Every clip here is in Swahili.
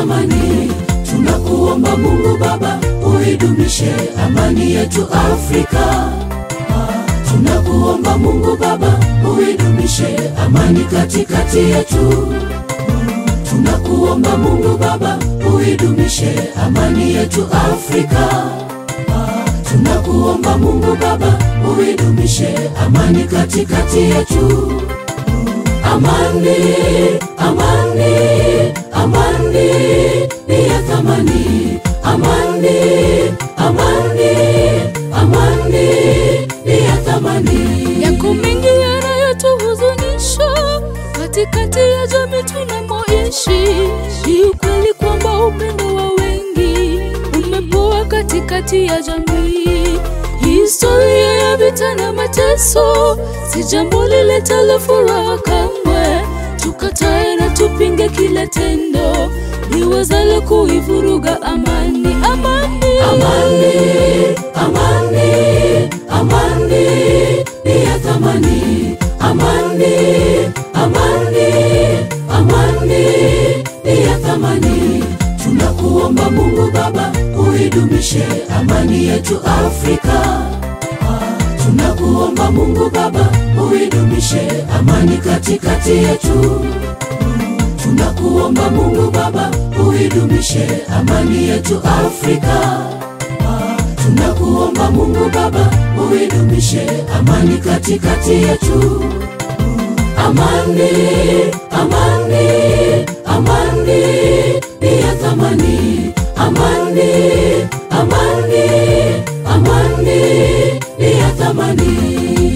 thamani. Tunakuomba Mungu Baba, uidumishe amani yetu Afrika. Tunakuomba Mungu Baba, uidumishe amani katikati yetu. Tunakuomba Mungu Baba, uidumishe amani yetu Afrika. Tunakuomba Mungu Baba, uidumishe amani katikati yetu. Amani, amani, amani ni ya thamani. Amani, amani, amani ni ya thamani. Yako mengi yanayotuhuzunisha katikati ya jamii tunamoishi. Ni ukweli kwamba upendo wa wengi umepoa katikati ya jamii. Historia ya vita na mateso si jambo liletalo furaha kamwe. Tukatae na tupinge kila tendo liwezalo kuivuruga amani. Amani, Amani, amani, amani ni ya thamani. Amani, amani, amani ni ya thamani. Tunakuomba Mungu Baba, uidumishe amani yetu Afrika. Tunakuomba Mungu Baba, uidumishe amani katikati yetu. Tunakuomba Mungu Baba, uidumishe amani yetu Afrika. Tunakuomba Mungu Baba, uidumishe amani katikati yetu. Amani, amani, amani ni ya thamani. Amani, amani, amani ni ya thamani.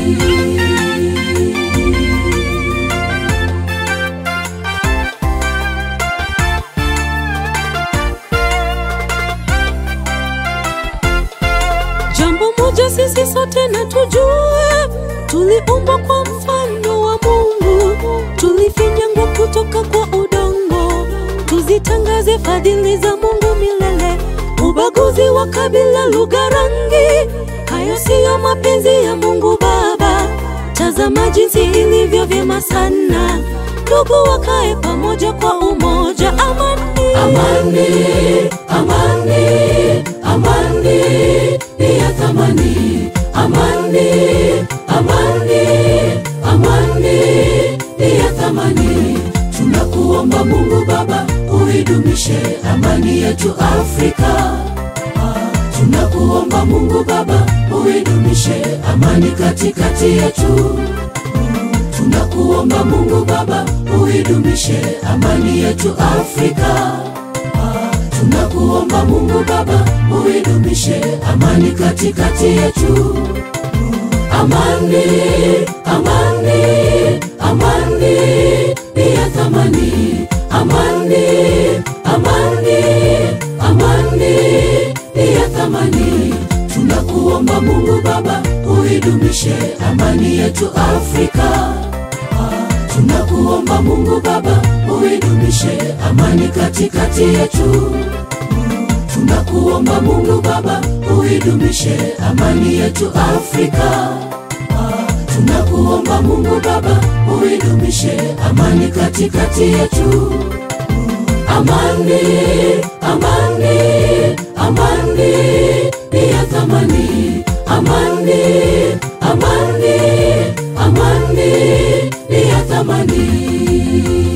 Jambo moja sisi sote na tujue, tuliumbwa kwa mfano wa Mungu, tulifinyangwa kutoka kwa udongo. Tuzitangaze fadhili za Mungu milele. Ubaguzi wa kabila, lugha, rangi, hayo siyo mapenzi ya Mungu Baba. Tazama jinsi ilivyo vyema sana ndugu wakae pamoja kwa umoja. Amani, Amani, amani, amani ni ya thamani. Amani, amani, amani ni ya thamani. Tunakuomba Mungu Baba, uidumishe amani yetu Afrika. Tunakuomba Mungu Baba, uidumishe amani katikati yetu. Tunakuomba Mungu Baba, uidumishe amani yetu Afrika. Tunakuomba Mungu Baba, uidumishe amani katikati yetu. Amani, amani, amani ni ya thamani. Amani, amani, amani ni ya thamani. Tunakuomba Mungu Baba, uidumishe amani yetu Afrika. Tunakuomba Mungu Baba, uidumishe amani katikati yetu. Tunakuomba Mungu Baba, uidumishe amani yetu Afrika. Tunakuomba Mungu Baba, uidumishe amani katikati yetu. Amani, amani, amani ni ya thamani. Amani, amani, amani ni ya thamani.